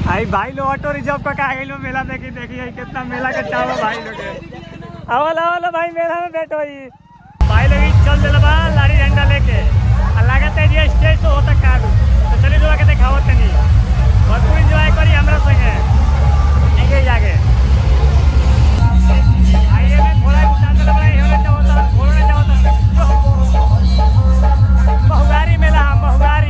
आई भाई लोग auto reserve करके आ गई मेला देखी देखी है कितना मेला के चाव भाई लोग के। आवल आवल भाई मेला में बैठो ही भाई लोग ई चल दिल बा लारी डंडा लेके आ लागत है ये स्टेज तो होता काबू तो चलिए जो के दिखाओ तनी भरपूर एंजॉय करी हमरा संगे आगे जाके आइए में थोड़ा उतार दिल बा ये होना चाहता घोड़ा चाहता बहुगारी मेला हम बहुगारी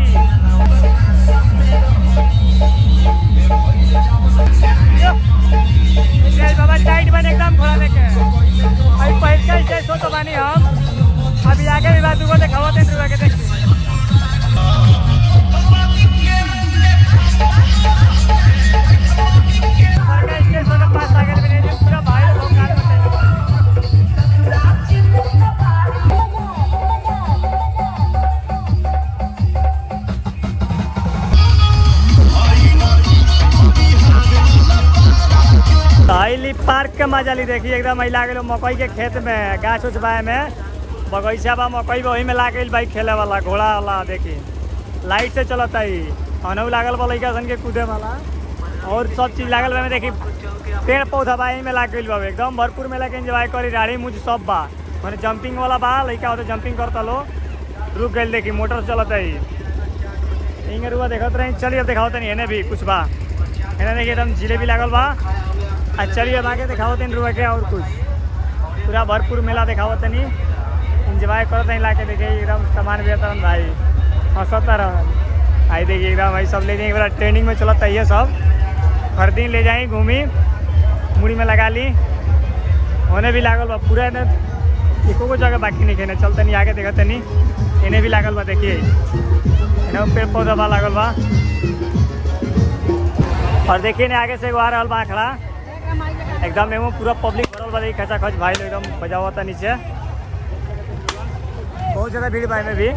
जय बाबा टाइट बन एकदम थोड़ा लेके अभी पहल के जैसे सो तो बानी हम अभी आगे भी बात को दिखाओ तीन रुपए के देखिए सरकार स्टेशन के पास आगे भी नहीं जो पूरा भाई लोग कार में आइली पार्क के मजा ली देखी एकदम अइला गेलो मकई के खेत में गाछ उछ बाय में बगीचा बा मकई बा वही में लाग गइल बाइक खेले वाला घोड़ा वाला देखी लाइट से चलता ही अनऊ लागल बा लइका सन के कूदे वाला और सब चीज लागल बा में देखी पेड़ पौधा बा एही में लाग गइल बा एकदम भरपूर मेला के एंजॉय करी राड़ी मुझ सब बा माने जंपिंग वाला बा लइका होते जंपिंग करता लो रुक गइल देखी मोटर से चलता ही इंगे रुआ देखत रही चलिए अब दिखाओ तनी एने भी कुछ बा एने देखिए एकदम जिलेबी लागल बा आ चलिए अब आगे दिखाओ तीन रुपये के और कुछ पूरा भरपूर मेला दिखाओ तनी इंजॉय करो तनी लाके देखिए एकदम सामान बेहतर भाई हंसता रह आई देखिए एकदम भाई सब ले जाएंगे ट्रेनिंग में चलता है ये सब हर दिन ले जाएंगे घूमी मुड़ी में लगा ली होने भी लागल बा पूरा ने एको को जगह बाकी नहीं खेने चलते नहीं आगे देखते नहीं इन्हें भी लागल बा देखिए इन्हें पेड़ पौधा बा लागल बा और देखिए ने आगे से एगो आ रहल बा खड़ा एकदम एमो पूरा पब्लिक भरल बा देखी खचा खच भाई लोग एकदम बजावता नीचे बहुत ज़्यादा भीड़ बा में भी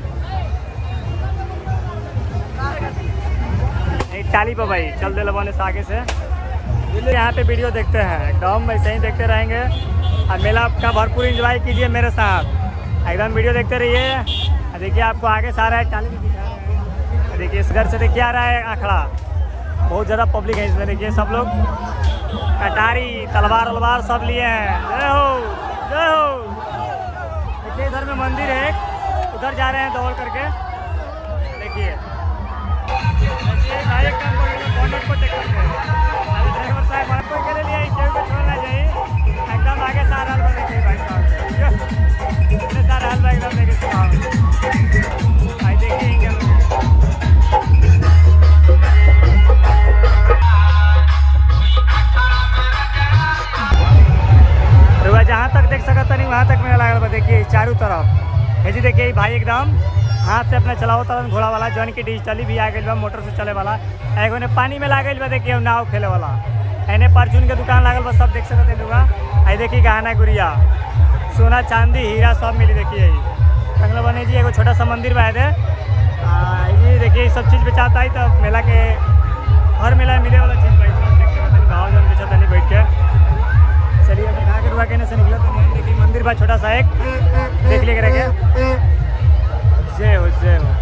एक टाली पे भाई चल दे बने से आगे से यहाँ पे वीडियो देखते हैं एकदम ऐसे ही देखते रहेंगे और मेला का भरपूर एंजॉय कीजिए मेरे साथ एकदम वीडियो देखते रहिए और देखिए आपको आगे से आ रहा है टाली भी दिखा रहे हैं और देखिए इधर से देखिए आ रहा है आखड़ा बहुत ज़्यादा पब्लिक है इसमें देखिए सब लोग कटारी तलवार वलवार सब लिए हैं जय हो जय हो देखिए इधर में मंदिर है एक उधर जा रहे हैं दौड़ करके देखिए देखिए भाई एक काम करिए बोनट को चेक करते हैं अभी ड्राइवर साहब हमारे को के लिए केहू को छोड़ना चाहिए एकदम आगे से आ रहा है देखिए भाई साहब इतने सारे हाल भाई एकदम देखिए साहब भाई देखिए इनके रुआ जहाँ तक देख सकत नहीं वहाँ तक मेरा लागल बा देखिए चारों तरफ है जी देखिए ई भाई एकदम हाथ से अपना चलाओ तरह घोड़ा वाला जौन की डिजिटली भी आ गई बा मोटर से चले वाला एगो ने पानी में लागल बा देखिए नाव खेले वाला एने परचून के दुकान लागल बा सब देख सकत है रुआ आई देखिए गहना गुड़िया सोना चांदी हीरा सब मिली देखिए कंगला बने जी एगो छोटा सा मंदिर बा दे आ जी देखिए ई सब चीज़ बेचाता है तो मेला के हर मेला में मिले वाला चीज़ भाई सब देख सकत है भाव जौन बेचता नहीं बैठ के चलिए अब दिखा के रुआ कहने से निकला तो नहीं देखिए मंदिर बा छोटा सा एक देख लिया करेंगे जय हो जय हो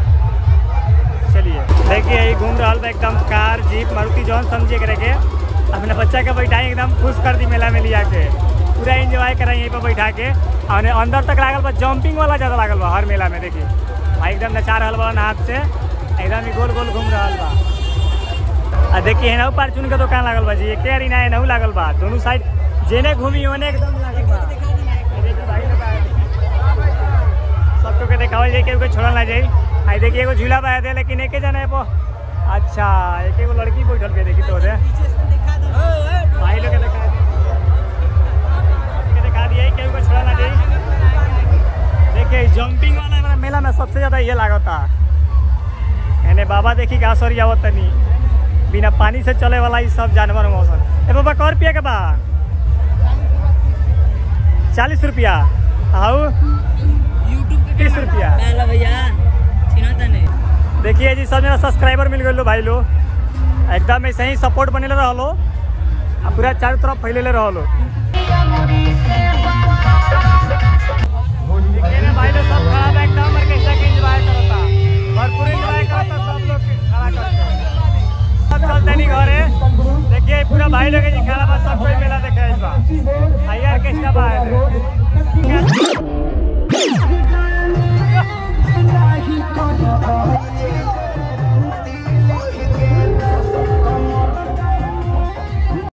चलिए देखिए यही घूम रहा बा एकदम कार जीप मारुति जौन समझिए करेंगे अपने बच्चा के बैठाई एकदम खुश कर दी मेला में लिया के पूरा इंजॉय कराई यहीं पर बैठा के और अंदर तक लागल बा जंपिंग वाला ज़्यादा लागल बा हर मेला में देखिए भाई एकदम नचा रहल बा हाथ से एकदम ही गोल गोल घूम रहल बा आ देखिए एनहू पार्चून के दुकान लागल बा जी एक यारी ना एनहू लागल बा दोनों साइड जेने घूमी ओने एकदम लागल बा आ देखिए भाई लोग आए। सबको के देखावल जाए केहू के छोड़ल ना जाए आई देखिए एगो झूला बा दे लेकिन एके जना है पो अच्छा एक एगो लड़की बैठल के देखी तो दे भाई लोग के देखा दे के दिखा दिए केहू के छोड़ल ना जाए देखिए जंपिंग वाला हमारा मेला में सबसे ज्यादा ये लागता एने बाबा देखी का सरी आवत तनी बिना पानी से चले वाला ई सब जानवर मौसम ए बाबा कौ रुपया के बा चालीस रुपया आओ तीस रुपया डाला भैया चिन्हता नहीं देखिए जी सब मेरा सब्सक्राइबर मिल गए भाई लो एकदम ऐसे ही सपोर्ट बनेले रहो आ पूरा चारों तरफ फैलेले रहो देखिए ना भाई लोग सब खड़ा बा एकदम ऑर्केस्ट्रा के एंजॉय करता भरपूर एंजॉय करता सब लोग खड़ा करके सब चलते देखिए पूरा भाई लोग जी खड़ा बा सब कोई मेला देखे आइल बा आइए ऑर्केस्ट्रा बा